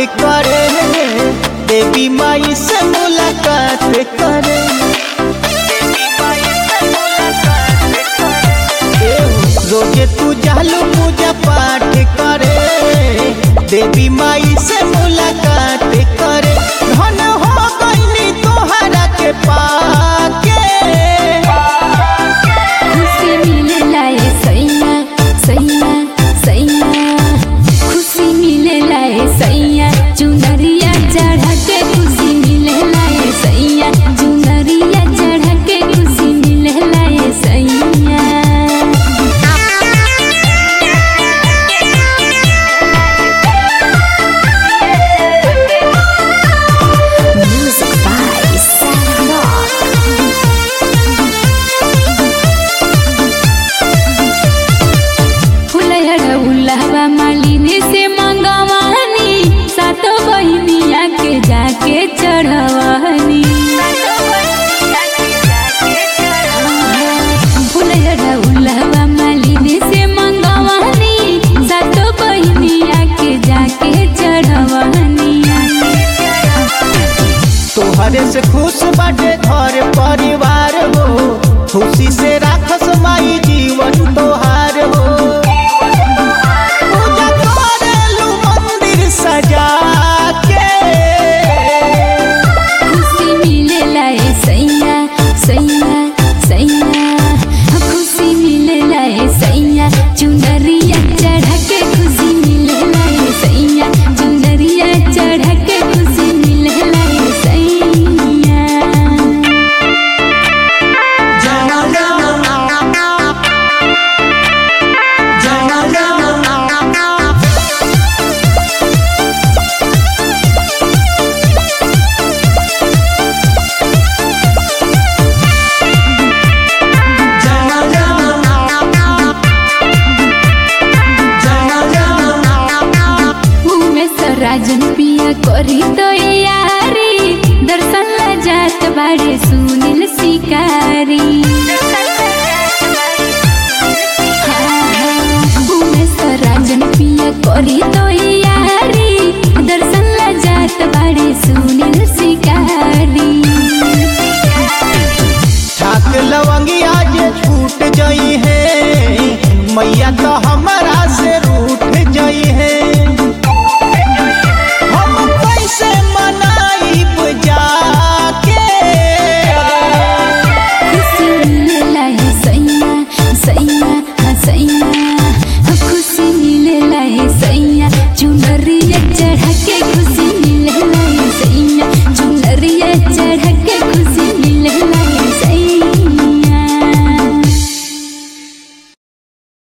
करे देवी माई से मुलाकात करे रोजे तू जालू पूजा पाठ करे देवी माई से मुलाकात करे धन हो गईली तोहरा के पाके खुशी मिलेला ए सैया सैया सैया खुशी मिलेला ए सैया चुनरिया चढ़ा के खुशी मिलेला ए सैया चुनरिया चढ़ा के खुशी मिलेला ए सैया Music by Sarah Rock. फुलहरा उल्लावा Malini से मंगवानी सातो बहिनिया के जाके चढ़वानी फुलहरा उल्लावा मालिनी से मंगवानी सातो बहिनिया के जाके चढ़वानी तोहरे से खुश बाटे घर परिवार हो खुशी से राखस माई जीवन तोहार हो पूजा करेलू मंदिर सजा के खुशी मिलेला ए सैया सैया सैया खुशी मिलेला ए सैया चुनरिया चढ़ा के खुशी मिलेला ए सैया चुनरिया चढ़ा के खुशी मिलेला ए सैया में राजन पिया करी तो यारी दर्शन ला जात बाड़े सुनील शिकारी हाँ, हाँ, उमेश राजन पिया करी तो